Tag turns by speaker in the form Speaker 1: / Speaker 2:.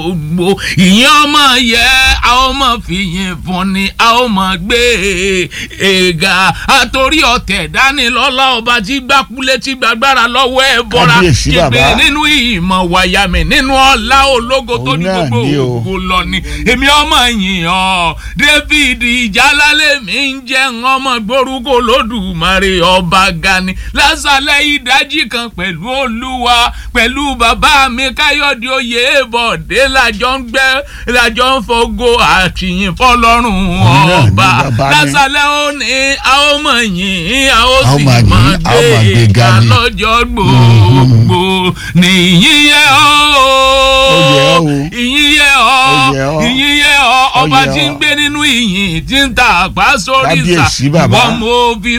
Speaker 1: gbogbo ìyẹn ọmọ yẹ a ó mọ fìyìn fún ni a ó mọ gbé èga àtòrí ọ̀tẹ̀ dání lọ́lá ọba tí gbákúlé tí gbàgbára lọ́wọ́ ẹ̀ bọ́ra
Speaker 2: Kábíyèsí bàbá.
Speaker 1: kígbe nínú ìmọ̀ wàyàmì nínú ọlá ológo tó
Speaker 2: Òun
Speaker 1: ní
Speaker 2: náà
Speaker 1: gbogbo
Speaker 2: ni o.
Speaker 1: ògo lọ ni èmi ọmọ yìí ọ david ìjálálẹ̀ mi ń jẹ́ ọmọ gbórúkọ lódùmarè ọba gani lásàlẹ̀ ìdájí kan pẹ̀lú olúwa pẹ̀lú bàbá mi káyọ̀dé oyè bọ̀dé làjọ ń gbẹ́ làjọ ń fọgọ àtìyìn fọlọ́run
Speaker 2: Òun náà ni
Speaker 1: ọba
Speaker 2: bàbá mi.
Speaker 1: lásàlẹ̀ ó ní a ó mọ̀ yìn a ó
Speaker 2: A ó
Speaker 1: sì
Speaker 2: máa
Speaker 1: mọ̀
Speaker 2: yìn, a ó máa
Speaker 1: gbé
Speaker 2: gbéga
Speaker 1: ga
Speaker 2: ni.
Speaker 1: lọ́jọ́ gbogbo nìyí yẹ ọ́
Speaker 2: Ó yẹ ọ́ o.
Speaker 1: ìyìn yẹ ọ́
Speaker 2: Ó yẹ ọ́.
Speaker 1: ìyìn yẹ ọ́ ọba
Speaker 2: yẹ
Speaker 1: tí ń
Speaker 2: ọ́.
Speaker 1: gbé nínú ìyìn tí ń ta àpá sórí ìsà
Speaker 2: Kábíyèsí bàbá.
Speaker 1: ìwọ mo fi